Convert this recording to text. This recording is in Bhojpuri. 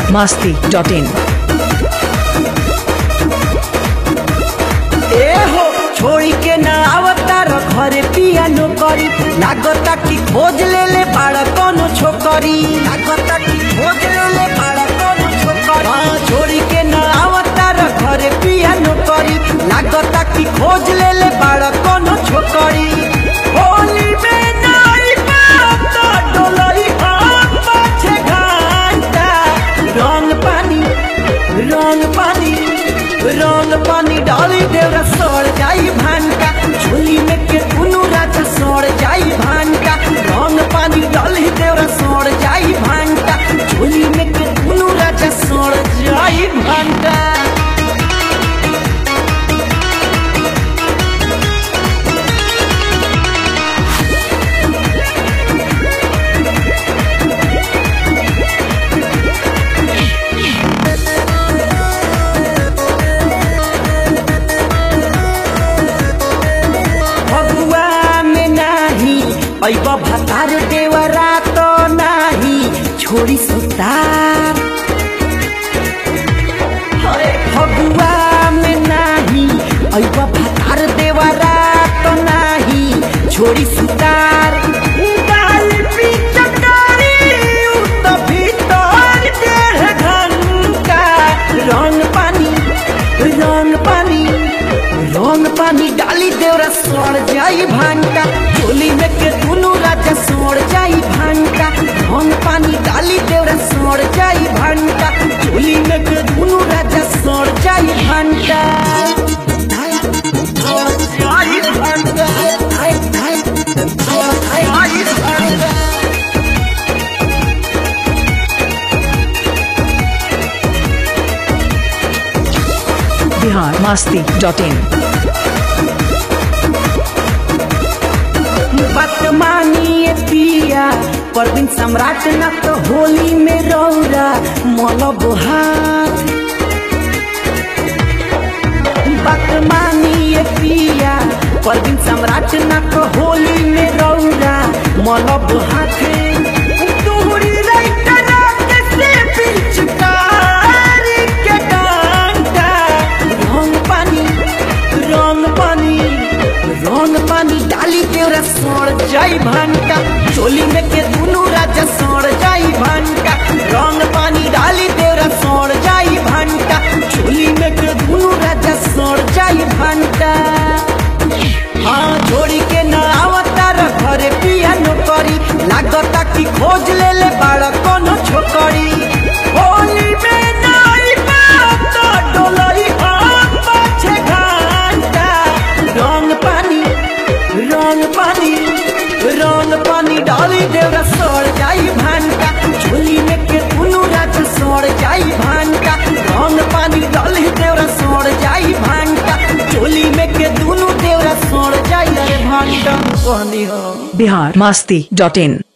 masti.in. ए हो छोड़ी के ना आवतार घरे पिया नौकरी लागता कि खोज ले ले बाड़ा कोनो छोकरी लागता कि खोज ले ले बाड़ा कोनो छोकरी हाँ छोड़ी के ना आवतार घरे पिया नौकरी लागता कि खोज ले ले बाड़ा कोनो छोकरी होली में नाई बात डोलई हम पाछे घंटा रंग पानी रंग पानी रंग पानी डाली देवरा सड़ जाई भानका झोली में के दुनू राजा सड़ जाई भानका रंग पानी डाली देवरा सड़ जाई भानका झोली में के दुनू राजा सड़ जाई भानका फगुआ में नाही ऐब भतार देवरा तो नाही छोड़ी सुतार अरे फगुआ में नाही ऐब भतार देवरा तो नाही छोड़ी सुतार डाल पिचकारी उ त भीतर डेढ़ घंटा रंग पानी रंग पानी रंग पानी डाली देवरा सड़ जाई भांटा चोली में के दुनू राजा सड़ जाई भांटा रंग पानी डाली देवरा सड़ जाई भांटा चोली में के दुनू राजा सड़ जाई भांटा जाई भांटा जाई भांटा Bihar masti.in. बात मानिए पिया पर दिन सम्राट न तो होली में रौरा मल बुहार बात मानिए पिया पर दिन सम्राट न तो होली में रौरा मल बुहाते तोहरी राइट रात से पिचकारी के डांटा रंग पानी रंग पानी रंग पानी डाली देवरा सड़ जाई भानका चोली में के दुनू राजा सड़ जाई भानका रंग पानी डाली देवरा सड़ जाई भानका चोली में के दुनू राजा सड़ जाई भानका हाँ छोड़ी के ना आवतार घरे पिया नौकरी लागता कि खोज ले ले बाड़ा कोनो छोकरी होली में नाई बात डोलई हम पाछे घंटा रंग पानी रंग पानी रंग पानी डाली देवरा सड़ जाई भानका झोली में के दुनू राजा सड़ जाई भानका रंग पानी डाली देवरा सड़ जाई भानका झोली में के दुनू देवरा सड़ जाई अरे भानका कहनी हो Bihar masti.in.